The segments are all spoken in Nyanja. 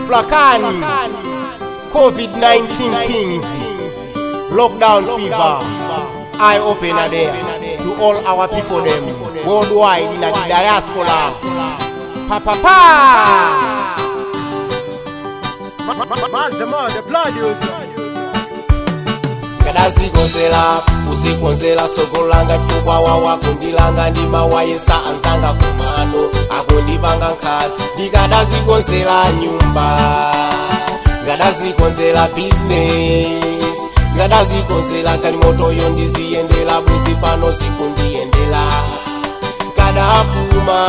Flakani, COVID-19 things, lockdown fever, eye opener there to all our people them worldwide in the diaspora. Pa pa pa! Manzema, the producer. kadazikonzera kuzikonzera soko langa chifukwa wawa kundilanga ndimawayesa anzanga kumano akundipanga nkhazi ndikadazikonzera nyumba ngadazikonzera business ngadazikonzera kalimotoyo ndiziyendera bwezi pano zikundiyendera kadapuma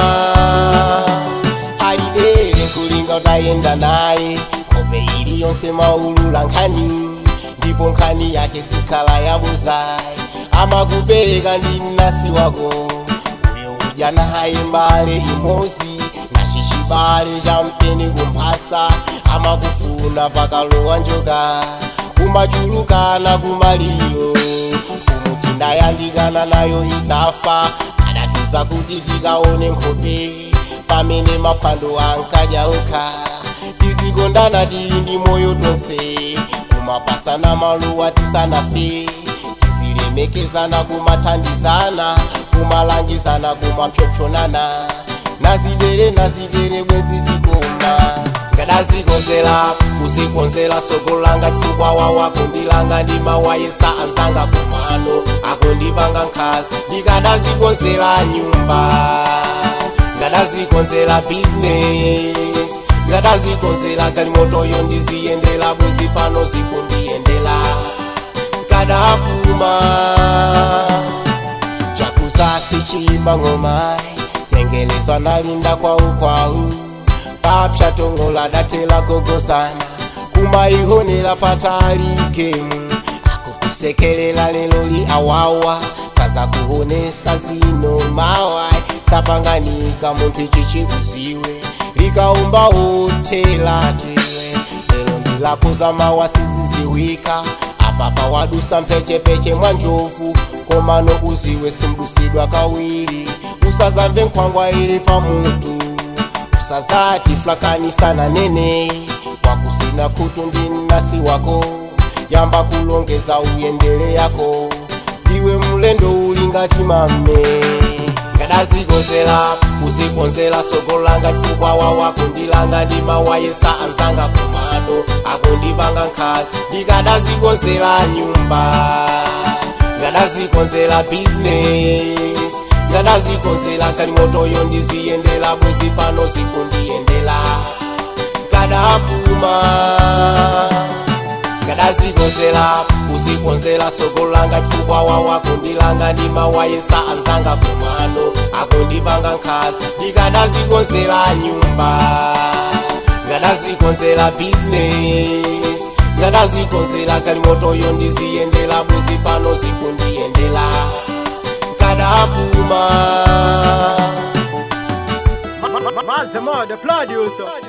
alidere kulinga utayenda naye kope ili yonse maulula nkhani ndipo nkhani yake sikhala yabuzayi amakupereka ndi mnasi wako uyo udya naye mbale imozi nachicibale cha mpeni kumphasa amakufuna pakalowa njoka kumachulukana kumaliro mfumu tinayandikana nayo itafa adatuza kuti tikaone nkhope pamene maphwando ankadya okha tizikondana tili ndi moyo tonse kumapasana maluwa tisanafe tizilemekezana kumathandizana kumalangizana kumapyopyonana nazidere nazidere bwezi zikoma ngadazikonzera kuzikonzera soko langa chifukwa wawa kundilanga ndimawayesa anzanga kumano akundipanga nkhazi ndikadazikonzera nyumba ngadazikonzera business ngadazikonzera kalimotoyo ndiziyendera bwezi pano zikundiyendera kadapuma chakuzasi chimba ng'omayi zengelezwa nalinda kwaukwawu papsha tongola datela gogosana kumaihonera patalikemu akukusekelela lelo li awawa saza kuonesa zino mawai sapanganika munthu ichi chikuziwe likaumba hotela tewe lero ndilakuza mawa siziziwika apapa wadusa mphechepeche mwa njovu komano uziwe simdusidwa kawiri usazamve nkhwangwa ili pamutu usazati flakanisana nene wakusina khutu ndi mnasi wako yamba kulongeza uyendele yako iwe mlendo uli ngati mame ngadazikonzera kuzikonzera soko langa chifukwa wawa kundilanga ndimawayesa anzanga kumano akundipanga nkhazi ndikadazikonzera nyumba ngadazikonzera business ngadazikonzera kalimotoyo ndiziyendera bwezi pano zikundiyendera kadapuma ngadazikonzera kuzikonzera soko langa chifukwa wawa kundilanga ndimawayesa anzanga kumano akundipanga nkhazi ndikadazikonzera nyumba ngadazikonzera business ngadazikonzera kalimotoyo ndiziyendera bwezi pano zikundiyendera kadapuma Manzema, the producer.